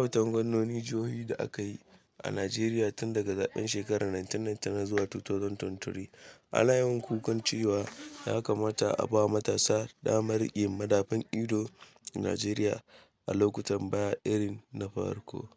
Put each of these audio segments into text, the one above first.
zaɓe-zaɓen gwamnonin jihohi da aka yi a Najeriya tun daga zaɓen shekarar 1999 zuwa 2023, ana yawan kukan cewa ya kamata a ba matasa damar riƙe madafun iko a Najeriya a lokutan baya irin na farko.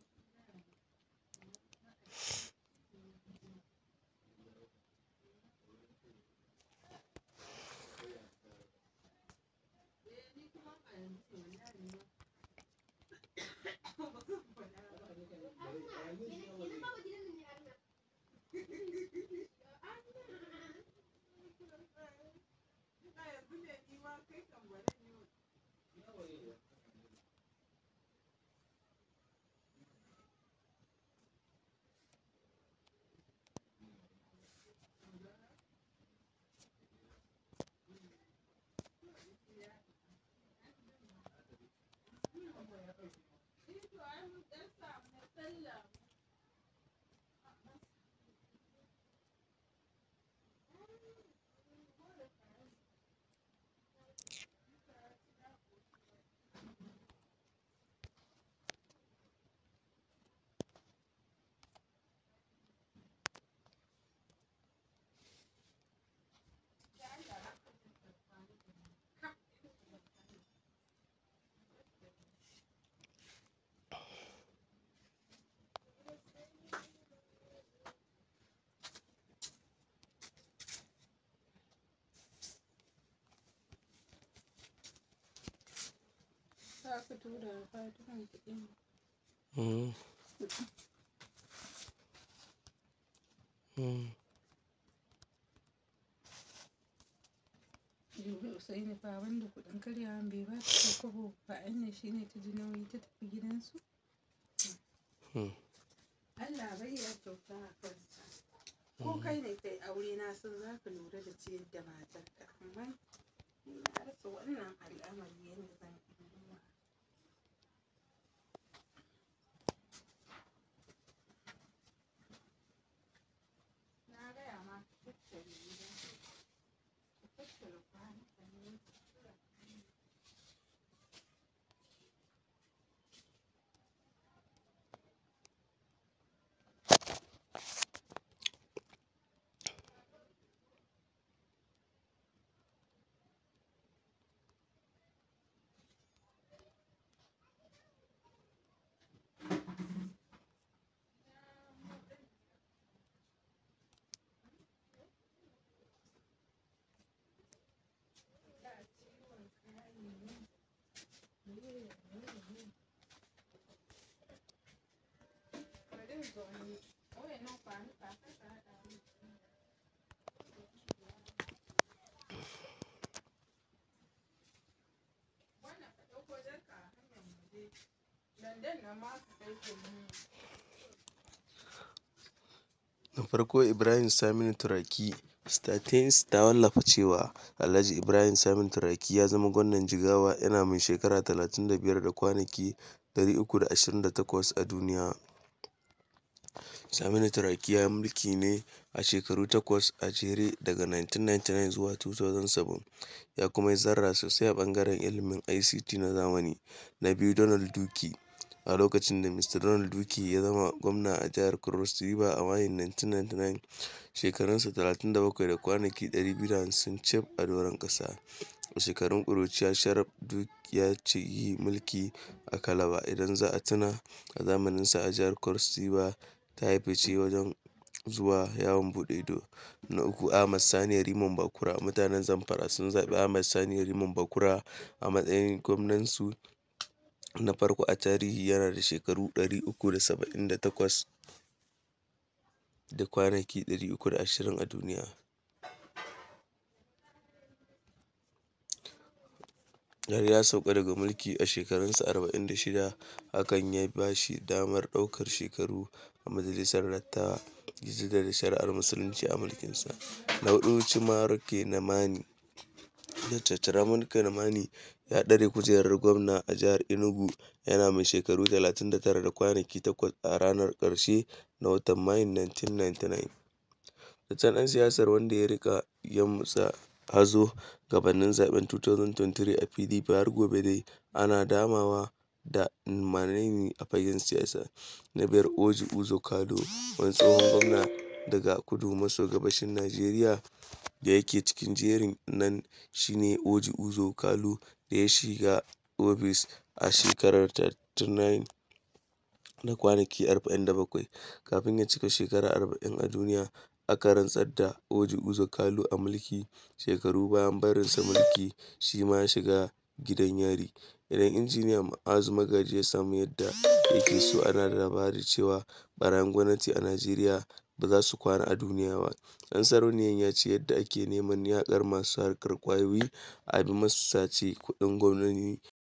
Za ka tura wa Fatima kuɗi ne. Mm. Mm. Jibi Usaini fa wanda kuɗin karyawan bai ba ta ko kobo ba Anya shi ne ta ji nauyi ta tafi gidansu. Mm. Allah bai ya kyauta a kansa. Ko kai ne kai aure na san za ka lura da ciyar da matarka amma ni na rasa wannan al'amari yadda zan yi. Na gaya ma ka tattare gidan ka tattara kwanukan nan ka tura bari in zo ni wayannan kwanuka kar ka haɗa mu wannan ka ɗauko jarka a hanyar mu je London nan ma ka kai kullum Da farko Ibrahim Saminu Turaki Statins ta wallafa cewa Alhaji Ibrahim Saminu Turaki ya zama gwamnan Jigawa yana mai shekara 35 da kwanaki 328 a duniya. Saminu Turaki ya yi mulki ne a shekaru takwas a jere daga 1999 zuwa 2007, ya kuma yi zarra sosai a ɓangaren ilimin ICT na zamani. Na biyu Donald Duke a lokacin da Mr. Donald Duke ya zama gwamna a jihar Cross River a Mayun 1999, shekarunsa 37 da kwanaki 250 cif a doron ƙasa. A shekarun ƙuruciya Sharaf Duke ya yi mulki a Calabar, idan za a tuna, a zamaninsa a jihar Cross River ta yi fice wajen zuwa yawon buɗe ido. Na uku Ahmad Sani Yariman Bakura Mutanen Zamfara sun zaɓi Ahmad Sani Yariman Bakura a matsayin gwamnansu na farko a tarihi yana da shekaru 378 da kwanaki 320 a duniya. har ya sauka daga mulki a shekarunsa 46 hakan ya ba shi damar ɗaukar shekaru a majalisar dattawa ya jaddada shari'ar musulunci a mulkinsa. Na huɗu Chimaroke Namani Dr. Ramon Namani ya ɗare kujerar gwamna a jihar Enugu yana mai shekaru 39 da kwanaki 8 a ranar ƙarshe na watan Mayun 1999. Fitaccen ɗan siyasar wanda ya riƙa yamutsa hazo gabanin zaɓen 2023 a PDP har gobe dai ana damawa da Nmaneni a fagen siyasa. Na biyar Orji Uzor Kalu wani tsohon gwamna daga kudu maso gabashin Najeriya da yake cikin jerin nan shi ne Orji Uzor Kalu da ya shiga ofis a shekarar 39 da kwanaki 47 kafin ya cika shekara 40 a duniya. Aka rantsar da Orji Uzor Kalu a mulki shekaru bayan barinsa mulki shi ma ya shiga gidan yari. Idan Injiniya Ma'azu Magaji ya samu yadda yake so ana da labari cewa ɓarayin gwamnati a Najeriya ba za su kwana a duniya ba. Ɗan Sarauniyan ya ce yadda ake neman yaƙar masu harkar ƙwayoyi a bi masu sace kuɗin gwamnoni